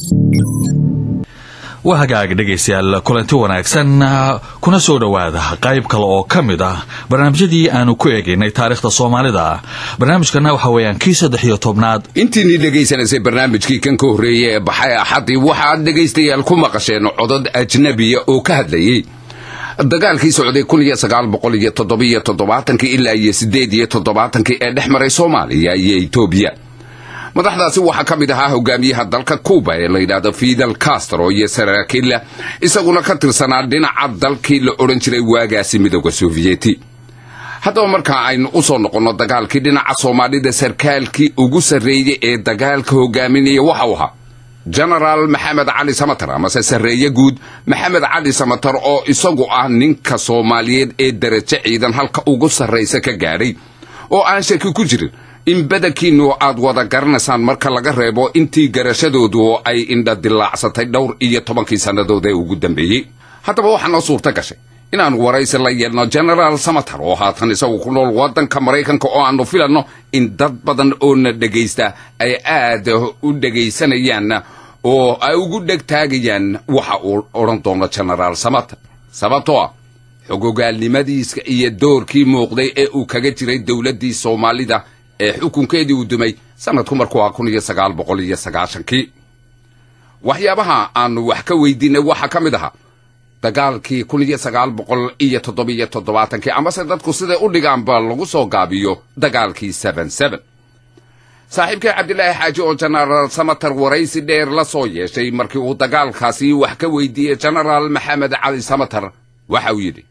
waa hagaag dhegaystayaal kulanti wanaagsan kuna soo dhowaada qayb kale oo ka mid ah barnaamijyadii aanu ku eegaynay taariikhda soomaalida barnaamijkana waxa weeyaan kii saddex iyo tobnaad intiinii dhegaysanaysay barnaamijkii kan ka horreeyey ee baxay axaddii waxaad dhegaystayaal ku maqasheen codod ajnabiya oo ka hadlayey dagaalkii socday kun iyo sagaal boqol iyo toddobiyo toddobaatankii ilaa iyo siddeed iyo toddobaatankii ee dhex maray soomaaliya iyo etoobiya madaxdaasi waxaa ka mid ahaa hogaamiyaha dalka kuuba ee la yidhaahdo fidel castro iyo saraakiilla isaguna ka tirsanaa dhinaca dalkii la odhan jiray waagaasi midooda sofiyeeti haddaba markaa aynu u soo noqonno dagaalkii dhinaca soomaalida sarkaalkii ugu sarreeyey ee dagaalka hogaaminaya waxa uu ahaa genaraal maxamed cali samatar amase sarreeye guud maxamed cali samatar oo isagu ah ninka soomaaliyeed ee darajo ciidan halka ugu sarraysa ka gaadhay oo aan shaki ku jirin in badankiinnu aad wada garanaysaan marka laga reebo intii garashadoodu ay indha dilaacsatay dhowr iyo tobankii sannadood ee ugu dambeeyey haddaba waxaa noo suurta gashay inaannu waraysi la yeelno genaraal samatar oo haatan isagu ku nool waddanka maraykanka oo aannu filanno in dad badan oo na dhegaysta ay aad u dhegaysanayaan oo ay ugu dhegtaagayaan waxa uu odhan doono genaraal samatar sababtoo ah xogogaalnimadiisa iyo doorkii muuqday ee uu kaga jiray dowladdii soomaalida ee xukunkeedii uu dumay sannadku markuu ah kun iyo sagaal boqol iyo sagaashankii waxyaabaha aannu wax ka weydiinay waxaa ka mid ahaa dagaalkii kun iyo sagaal boqol iyo toddobiyo toddobaatankii amase dadku siday u dhigaanba lagu soo gaabiyo dagaalkii seben seben saaxiibkii cabdilaahi xaaji oo jenaraal samatar waraysi dheer la soo yeeshay markii uu dagaalkaasi wax ka weydiiyey jenaraal maxamed cali samatar waxa uu yidhi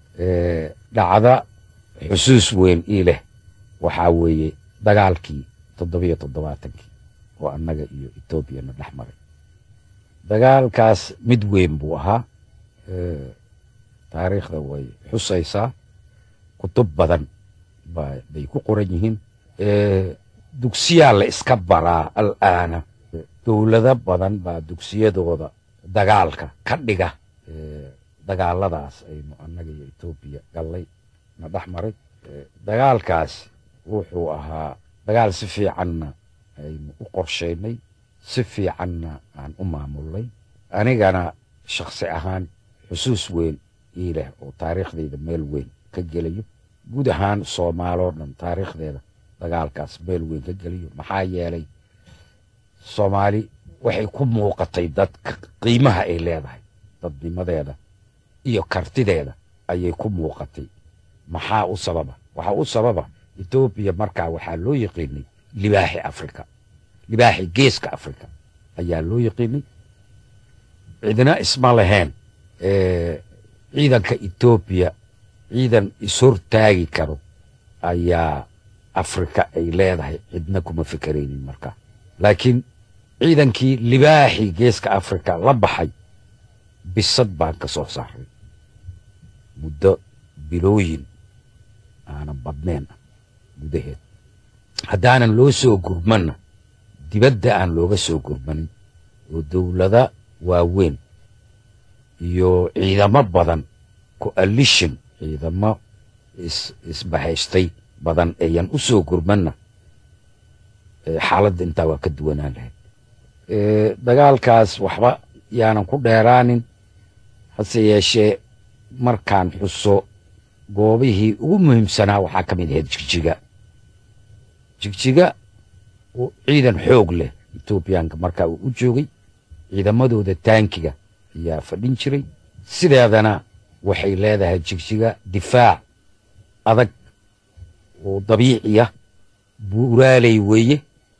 dhacda xusuus weyn ii leh waxaa weeye dagaalkii toddobiyo toddobaatankii oo annaga iyo etoobiyana dhex maray dagaalkaas mid weyn buu ahaa taariikhda way xusaysaa kutub badan bay ku qoran yihiin dugsiyaa la iska baraa al'aana dowlado badan baa dugsiyadooda dagaalka ka dhiga dagaaladaas aynu annaga iyo etoobiya gallay na dhex maray dagaalkaas wuxuu ahaa dagaal si fiicanna aynu u qorshaynay si fiicanna aan u maamulnay anigana shakhsi ahaan xusuus weyn ii leh oo taariikhdayda meel weyn ka gelayo guud ahaan soomaaloo dhan taariikhdeeda dagaalkaas meel weyn ka gelayo maxaa yeelay soomaali waxay ku muuqatay dadka qiimaha ay leedahay dadnimadeeda iyo kartideeda ayay ku muuqatay maxaa u sababa waxaa u sababa etoobiya markaa waxaa loo yaqiinay libaaxi afrika libaaxi geeska afrika ayaa loo yaqiinay cidina isma lahayn ciidanka etoobiya ciidan ishortaagi karo ayaa afrika ay leedahay cidna kuma fikeraynin markaa laakiin ciidankii libaaxi geeska afrika la baxay bisad baan ka soo saaray muddo bilooyin aanan badnayn ah gudaheed haddaanan loo soo gurmanna dibadda aan looga soo gurmanin oo dowlada waaweyn iyo ciidamo badan coalition ciidamo isbahaystay badan ayan u soo gurmanna xaaladda intaa waa ka duwanaan lahayd dagaalkaas waxba yaanan ku dheeraanin hase yeeshee markaan xuso goobihii ugu muhiimsanaa waxaa ka mid ahayd jigjiga jigjiga ciidan xoog leh etoobiyaanka markaa uu u joogay ciidamadooda taankiga ayaa fadhin jiray sideedana waxay leedahay jigjiga difaac adag oo dabiiciya buuraaley weeye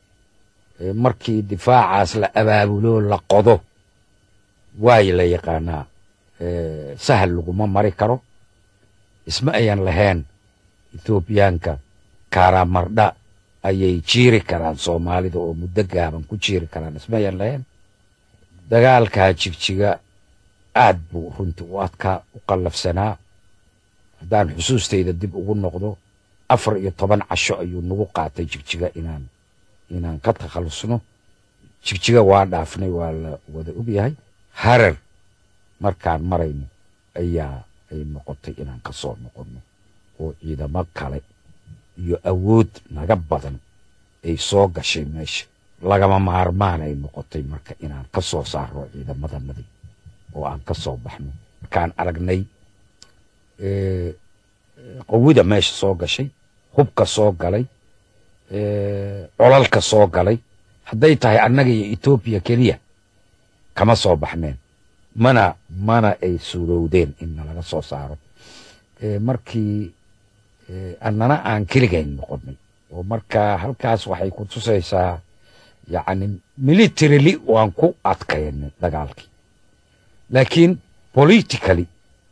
markii difaacaas la abaabulo la qodo waay la yaqaanaa sahal laguma mari karo isma ayan lahayn etoobiyaanka karamardha ayay jiiri karaan soomaalida oo muddo gaaban ku jiiri karaan isma ayan lahayn dagaalkaa jigjiga aad buu runtii u adkaa u qallafsanaa haddaan xusuustayda dib ugu noqdo afar iyo toban casho ayuu nagu qaatay jigjiga inaan inaan ka takhallusno jigjiga waa dhaafnay waa la wada ogyahay harar markaan marayno ayaa ay noqotay inaan ka soo noqonno oo ciidamo kale iyo awood naga badan ay soo gashay meesha lagama maarmaan ay noqotay marka inaan ka soo saarno ciidamadanadii oo aan ka soo baxno markaan aragnay eh, qawida meesha soo gashay hubka soo galay eh, colalka soo galay hadday tahay annaga iyo etoobiya keliya kama soo baxneen mana mana ay suurowdeen in nalaga soo saaro Eh, markii eh, annana aan keligayn noqonnay oo marka halkaas waxay ku tusaysaa yacni militarily waan ku adkaynay dagaalkii laakiin politically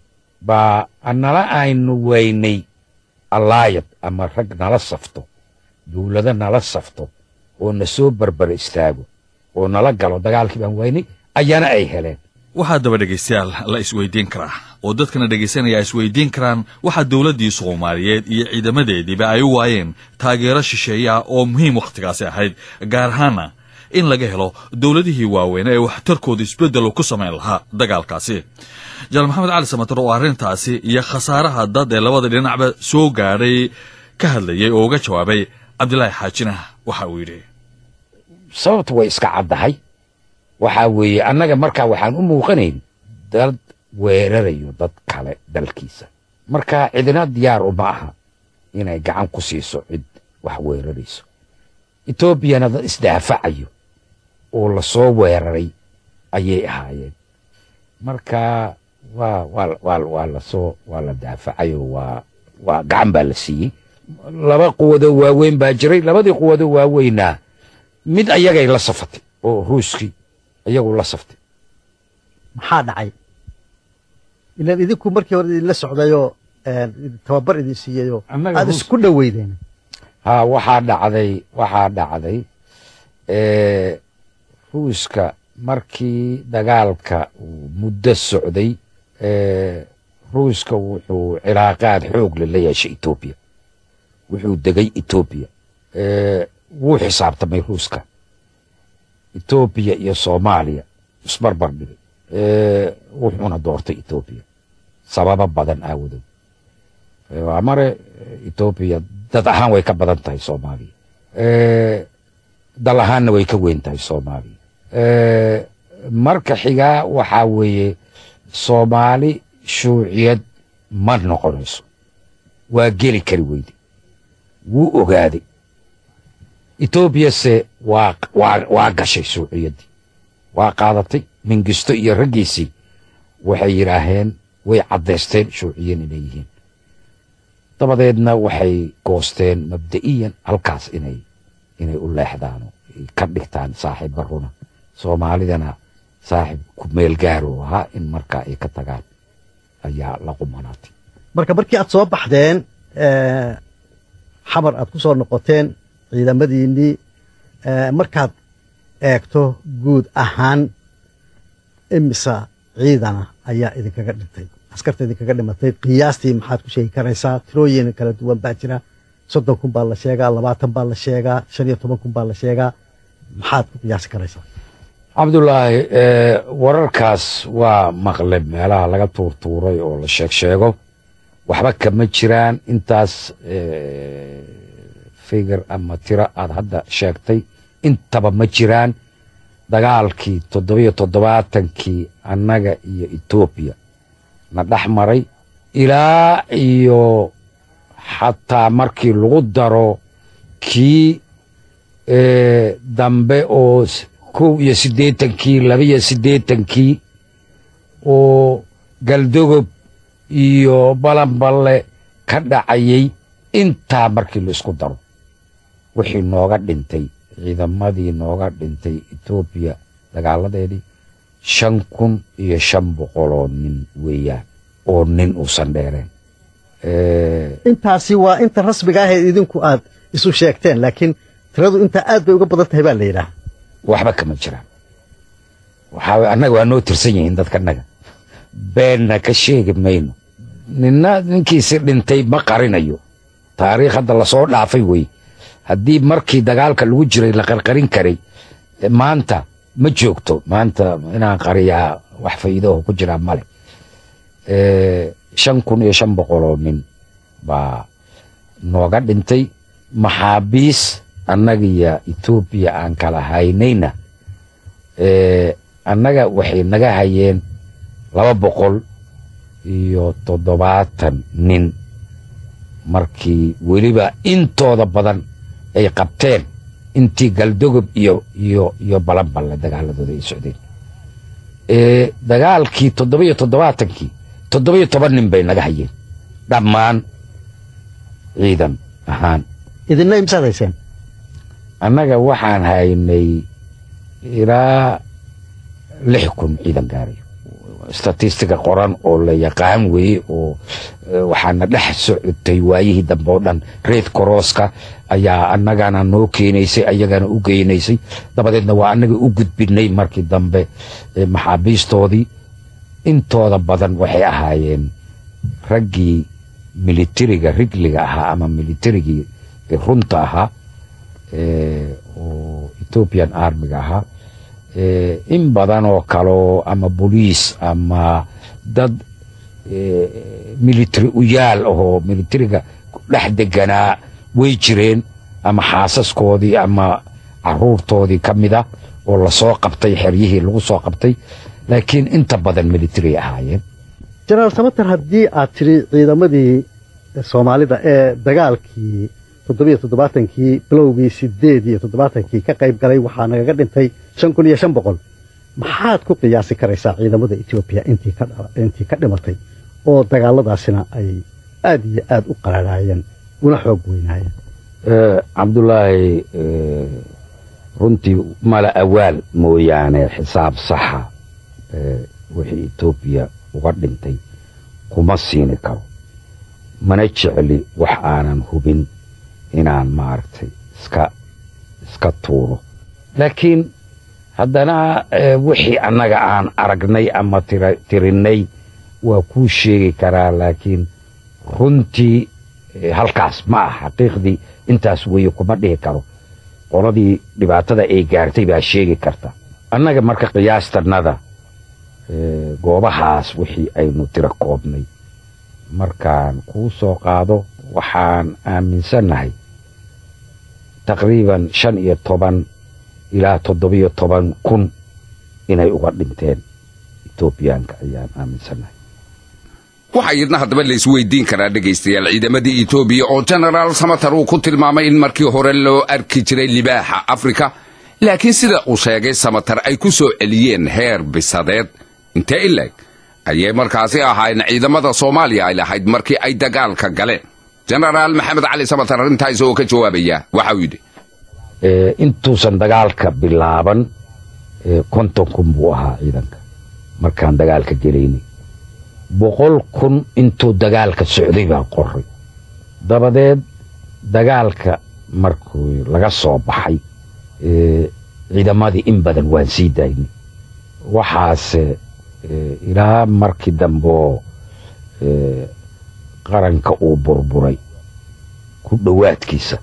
baa annala aynu weynay allaayad ama rag nala safto dowlado nala safto oo na soo barbar istaago oo nala galo dagaalkii baan weynay ayana ay heleen waxaa daba dhegaystayaal la isweydiin karaa oo dadkana dhegaysanaya isweydiin karaan waxaa dowladdii soomaaliyeed iyo ciidamadeediiba ay u waayeen taageero shisheeya oo muhiim wakhtigaasi ahayd gaar ahaana in laga helo dowladihii waaweyn ee waxtarkooda isbeddel ku samayn lahaa dagaalkaasi janaal maxamed cali samatar oo arrintaasi iyo khasaaraha dad ee labada dhinacba soo gaadhay ka hadlayay oo uga jawaabay cabdilaahi xaajina waxa uu yidhi sababtu way iska caddahay waxaa weeye annaga markaa waxaan u muuqanayn dad weerarayo dad kale dalkiisa marka cidina diyaar uma aha inay gacan ku siiso cid wax weerarayso etoobiyana dad isdaafacayo oo lasoo weeraray ayay ahaayeen marka waa waa waa waa lasoo waa la daafacayo waa waa gacan baa la siiyey laba quwadoo waaweyn baa jiray labadii quwadoo waaweynaa mid ayagay la safatay oo ruuskii iyagu la saftay maxaa dhacay ilaan idinku markii hore idinla socdayoo een, tababar idin siiyeyoo Annaga aad ruus- isku dhoweydeen ha waxaa dhacday waxaa dhacday eh, ruuska markii dagaalka uu muddo socday eh, ruuska wuxuu cilaaqaad xoog leh la yeeshay etoobiya wuxuu degay etoobiya eh, wuu xisaabtamay ruuska etoobiya iyo soomaaliya isbarbar dhigay eh, wuxuuna doortay etoobiya sababo badan aawadood Eh, waa mare eh, etoobiya dad ahaan way ka badan tahay soomaaliya Eh, dal ahaanna way ka weyn tahay soomaaliya Eh, marka xigaa waxaa weeye soomaali shuuciyad ma noqonayso waa geli kari weyde wuu ogaaday etoobiyase waa waa waa gashay shuuciyaddii waa qaadatay mingisto iyo raggiisii waxay yidhaaheen way caddaysteen shuuciyan inay yihiin dabadeedna waxay goosteen mabda'iyan halkaas inay inay u leexdaan oo ay ka dhigtaan saaxiibba runa soomaalidana saaxiib ku meel gaaro ahaa in markaa ay ka tagaan ayaa la qumanaatay marka markii aad soo baxdeen eh, xamar aad ku soo noqoteen ciidamadiinnii eh, markaad eegto guud ahaan imisa ciidana ayaa idinkaga dhintay askarta idinkaga dhimatay qiyaastii maxaad ku sheegi karaysaa tirooyin kala duwan baa jira soddon kun baa la sheegaa labaatan baa la sheegaa shan iyo toban kun baa la sheegaa maxaad ku qiyaasi karaysaa cabdulaahi eh, wararkaas waa maqle meelaha laga tuurtuuray oo la sheeg sheego waxba kama jiraan intaas eh, figar ama tiro aad hadda sheegtay intaba ma jiraan dagaalkii toddobiyo toddobaatankii annaga iyo etoobiya na dhex maray ilaa iyo xataa markii lagu daro kii eh, dambe oo s- kow iyo siddeetankii laba iyo siddeetankii oo galdogob iyo balanballe ka dhacayay intaa markii la isku daro wixii nooga dhintay ciidamadii nooga dhintay etoobiya dagaaladeedii shan kun iyo shan boqoloo nin weeyaan oo nin uusan dheereen Eh, intaasi waa inta rasmiga ah ee idinku aad isu sheegteen laakiin tiradu intaa aad bay uga badan tahay baa la yidhaah waxba kama jiraan waxaa waye annaga waa noo tirsan yihiin dadka annaga beenna ka sheegi mayno ninna ninkiisi dhintay ma qarinayo taariikh hadda lasoo dhaafay wey haddii markii dagaalka lagu jiray la qarqarin karay eh, maanta ma joogto maanta inaan qariyaa wax faa'iidaho ku jiraa male Eh, shan kun iyo shan boqoloo nin baa nooga dhintay maxaabiis annagiyo etoobiya aan kala haynayna annaga waxay naga hayeen laba boqol iyo toddobaatan nin markii weliba intooda badan ay qabteen intii galdogob iyo iyo iyo balanballe dagaaladooda ay socdeen dagaalkii toddobiyo toddobaatankii toddobiyo toban nin bay naga hayeen dhammaan ciidan ahaan idinna imsaad hayseen annaga waxaan haynay ilaa lix kun ciidan gaarayo statistiga qoran oo la yaqaan weeye oo waxaana dhex socotay waayihii dambe oo dhan reed korooska ayaa annagana noo keenaysay ayagana u geynaysay dabadeedna waa annaga u gudbinay markii dambe maxaabiistoodii intooda badan waxay ahaayeen raggii militariga rigliga ahaa ama militarigii runta ahaa oo ethoobian armiga ahaa in badan oo kaleo ama boliis ama dad military uyaal ahoo militariga dhex deganaa way jireen ama xaasaskoodii ama caruurtoodii ka mida oo lasoo qabtay xeryihii lagu soo qabtay laakiin inta badan military ahaayeen jenaraal samater haddii aad tidhi ciidamadii soomaalida ee dagaalkii toddobiyo toddobaatankii bilowgii sideed iyo toddobaatankii ka qayb galay waxaa nagaga dhintay shan kun iyo shan boqol maxaad ku qiyaasi karaysaa ciidamada etoobiya intii ka dhimatay oo dagaaladaasina ay aad iyo aad u qararaayeen una xoog weynaayeen cabdulaahi runtii mala awaal mooyaane xisaab saxa wixii etoobiya uga dhintay kuma siini karo mana jecli wax aanan hubin inaan maaragtay iska iska tuuro laakiin haddana wixii annaga aan aragnay ama tirinnay waa kuu sheegi karaa laakiin runtii halkaas ma ah xaqiiqdii intaas weeye kuma dhihi karo qoladii dhibaatada ay gaartay baa sheegi karta annaga marka qiyaastannada goobahaas wixii aynu tiro koobnay markaan kuu soo qaado waxaan aaminsannahay taqriiban shan iyo toban ilaa toddobiyo toban kun inay uga dhinteen etoobiyaanka ayaan aaminsannahay waxaa iyadna haddaba la isweydiin karaa dhegaystayaal ciidamadii etoobiya oo genaraal samatar uu ku tilmaamay in markii hore loo arki jiray libaaxa afrika laakiin sida uu sheegay samatar ay ku soo celiyeen heer bisadeed intee ileeg ayay markaasi ahaayeen ciidamada soomaaliya ay lahayd markii ay dagaalka galeen genaraal maxamed cali samatar arrintaa isagoo ka jawaabaya waxa uu yidhi intuusan dagaalka bilaaban konton kun buu ahaa ciidanka markaan dagaalka gelaynay boqol kun intuu dagaalka socday baan qoray dabadeed dagaalka markuu laga soo baxay ciidamadii in badan waan sii daynay waxaase ilaa markii dambeoo qaranka uu burburay ku dhowaadkiisa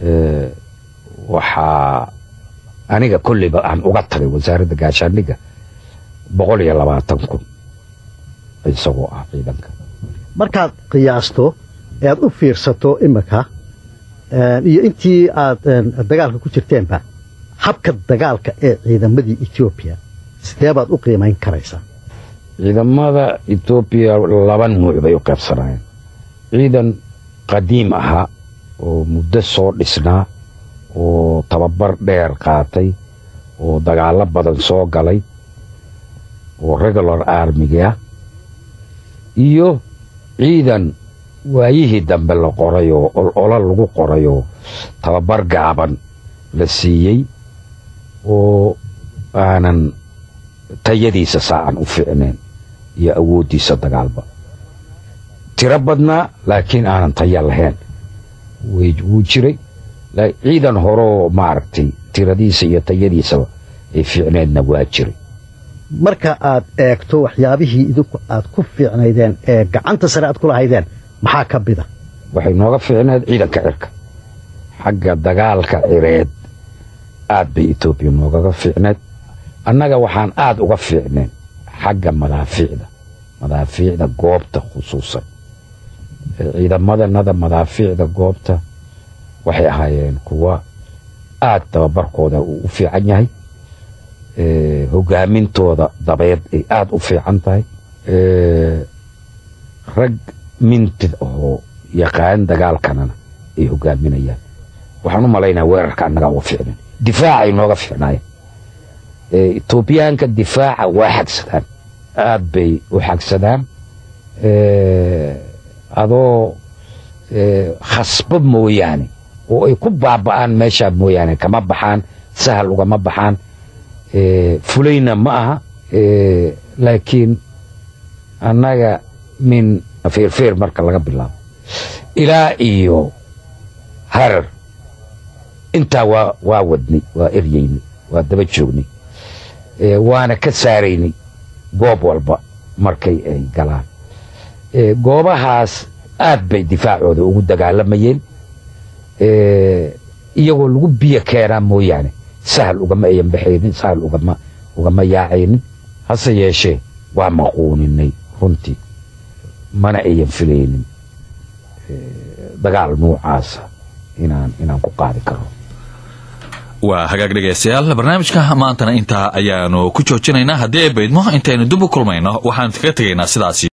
waxaa aniga kolleyba aan uga tagay wasaaradda gaashaandhigga boqol iyo labaatan kun isagoo ah ciidanka markaad qiyaasto ee aad u fiirsato iminka iyo intii aad dagaalka ku jirteenba habka dagaalka ee ciidamadii etoobiya sidee baad u qiimayn karaysaa ciidamada etoobiya laba nuuc bay u qaybsanayeen ciidan qadiim ahaa oo muddo soo dhisnaa oo tababar dheer qaatay oo dagaallo badan soo galay oo regular armigi ah iyo ciidan waayihii dambe la qoray oo olola lagu qoray oo tababar gaaban la siiyey oo aanan tayadiisa saacan u fiicnayn iyo awooddiisa dagaalba tiro badnaa laakiin aanan taya lahayn wuu jiray ciidan horeoo maaragtay tiradiisa iyo tayadiisaba ay fiicneedna waa jiray marka aad eegto waxyaabihii idinku aad ku fiicnaydeen ee gacanta sare aad ku lahaydeen maxaa ka mida waxay nooga fiicneed ciidanka cirka xagga dagaalka cireed aad bay etoobiya noogaga fiicneed annaga waxaan aad uga fiicneen xagga madaafiicda madaafiicda goobta khusuusan ciidamadanada madaafiicda goobta waxay ahaayeen kuwa aad tababarkooda uu u fiican yahay hogaamintooda dabeed ay aada u fiican tahay rag mintid oo yaqaan dagaalkanana ay hogaaminayaan waxaan u malaynaa weerarka annagaa uga fiicnan difaacay nooga fiicnaayeen etoobiyaanka difaaca waa xagsadaan aad bay u xagsadaan adoo khasba mooyaane oo ay ku baaba'aan meeshaa mooyaane kama baxaan sahal ugama baxaan fulayna ma aha laakiin annaga min feerfeer marka laga bilaabo ilaa iyo harar intaa waa waa wadnay waa eryeynay waa daba joognay waana ka saaraynay goob walba markay ay galaan goobahaas aad bay difaacooda ugu dagaalamayeen iyagoo lagu biyo keenaa mooyaane sahal ugama ayan baxaynin sahal ugama ugama yaacaynin hase yeeshee waa maquuninay runtii mana ayan filaynin dagaal nuucaasa inaan inaan ku qaadi karo waa hagaag dhegaystayaal barnaamijka maantana intaa ayaanu ku joojinaynaa haddii ay baydmo intaynu dib u kulmayno waxaan kaga tegaynaa sidaas